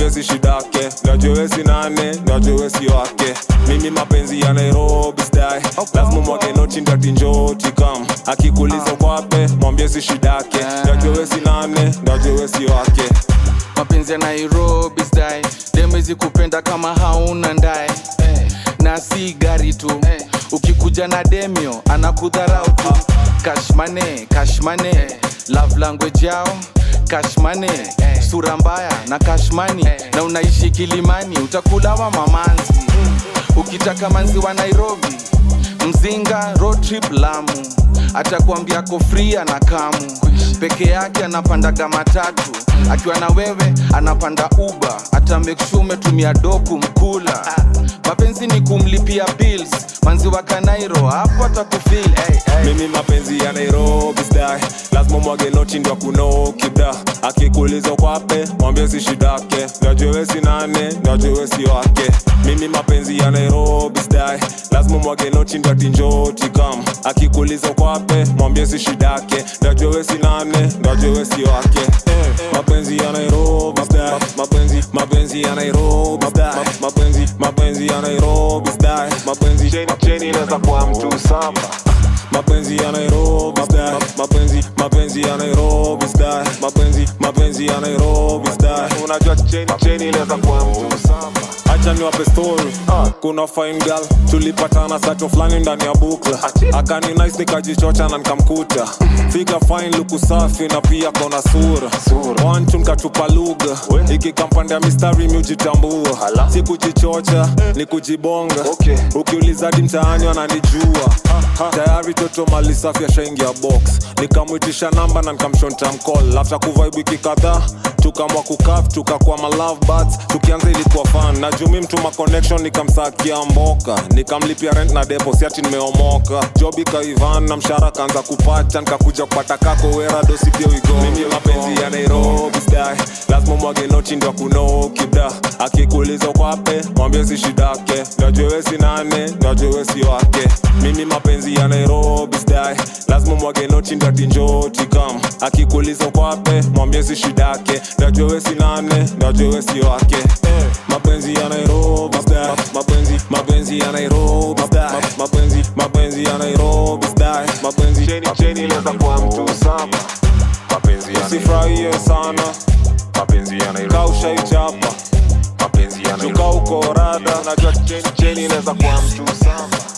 mwambie si shidake najue wesi nane najue wesi wake mimi mapenzi ya nairobi stai lazima mwage noti ndati njoti kam akikuliza kwape mwambie si shidake najue wesi nane najue wesi wake mapenzi ya nairobi style demezi kupenda kama hauna ndae na si gari tu ukikuja na demio anakudharau tu kashmane kashmane love language yao kashmane sura mbaya na kashmani na unaishi kilimani utakulawa mamanzi ukitaka manzi wa nairobi mzinga road trip lamu atakuambia ko free na kamu peke yake anapandaga matatu akiwa na wewe anapanda uba ata make sure umetumia doku mkula mapenzi ni kumlipia bills manzi wa kanairo hapo atakufil hey, hey. mimi mapenzi ya nairobi stai lazima mwage noti ndio kunokida akikuliza kwape mwambie si shidake najue wesi nane najue wesi wake mimi mapenzi ya nairobi stai lazima mwage noti ndio tinjoti kam akikuliza kwape mwambie si shidake najue wesi nane najue wesi wake mapenzi ya nairobi stai mapenzi mapenzi ya nairobi stai mapenzi mapenzi ya nairobi stai mapenzi cheni inaweza kuwa mtu samba mapenzi ya Nairobi style mapenzi mapenzi ya Nairobi style mapenzi mapenzi ya Nairobi style unajua cheni cheni inaweza kuwa mtu samba acha niwape story kuna fine girl tulipatana sato fulani ndani ya bukla akani nice nikajichocha na nikamkuta figa fine luku safi na pia kona sura one two nikatupa lugha ikikampanda mistari miujitambua si kujichocha ni kujibonga ukiuliza hadi mtaani wananijua tayari toto mali safi ashaingia box nikamwitisha namba na nikamshonta mcall after kuvibe wiki kadhaa tukamwa kukaf tukakuwa ma love buds tukianza ilikuwa fan na jumi mtuma connection nikamsakia mboka nikamlipia rent na depo siati nimeomoka job ikaivan na mshara kaanza kupacha nikakuja kupata kako wera dosi pia wigo mimi mapenzi ya nairobi style lazima mwage noti ndio kunokida akikuuliza kwape mwambie si shidake najue wesi nane najue wesi wake mimi mapenzi ya nairobi style lazima mwage noti ndio tinjoti kam akikuuliza kwape mwambie si shidake najue wesi nane najue wesi wake mapenzi ya nairobi style mapenzi mapenzi ya nairobi style mapenzi mapenzi ya nairobi style mapenzi cheni cheni inaweza kuwa mtu saba mapenzi ya usifurahie sana mapenzi ya nairobi kaushaichapa mapenzi ya nairobi uko rada najua cheni cheni inaweza kuwa mtu saba